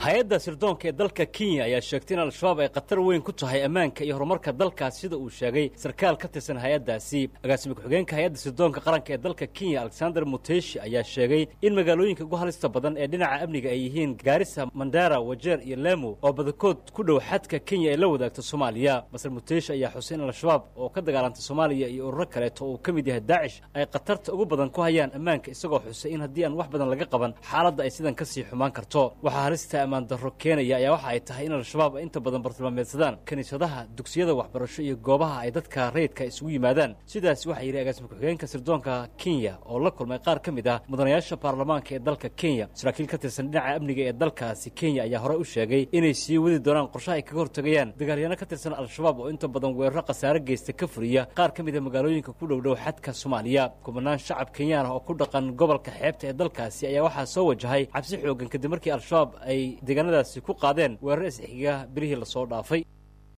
hay-adda sirdoonka ee dalka kenya ayaa sheegtay in al-shabaab ay khatar weyn ku tahay ammaanka iyo horumarka dalkaas sida uu sheegay sarkaal ka tirsan hay-addaasi agaasima ku-xigeenka hay-adda sirdoonka qaranka ee dalka kenya alexander muteshi ayaa sheegay in magaalooyinka ugu halista badan ee dhinaca amniga ay yihiin gaarisa mandara wajeer iyo lemo oo badakood ku dhow xadka kenya ee la wadaagta soomaaliya masar muteshi ayaa xusay in al-shabaab oo ka dagaalanta soomaaliya iyo ururo kaleeto uu ka mid yahay daacish ay khatarta ugu badan ku hayaan ammaanka isagoo xusay in haddii aan wax badan laga qaban xaaladda ay sidan ka sii xumaan karto waxaa halista ammaan darro keenaya ayaa waxa ay tahay in al-shabaab ay inta badan bartilmaameedsadaan kiniisadaha dugsiyada waxbarasho iyo goobaha ay dadka rayidka isugu yimaadaan sidaas waxaa yidhi agaasima ku-xigeenka sirdoonka kenya oo la kulmay qaar ka mid ah mudanayaasha baarlamaanka ee dalka kenya saraakiil ka tirsan dhinaca amniga ee dalkaasi kenya ayaa horey u sheegay inay sii wadi doonaan qorshaha ay kaga hortagayaan dagaalyaano ka tirsan al-shabaab oo inta badan weeraro khasaare geysta ka fuliya qaar ka mid a magaalooyinka ku dhowdhow xadka soomaaliya kubanaan shacab kenyaan ah oo ku dhaqan gobolka xeebta ee dalkaasi ayaa waxaa soo wajahay cabsi xoogan kadib markii al-shabaab ay deegaanadaasi ku qaadeen weerar isxiga bilihii lasoo dhaafay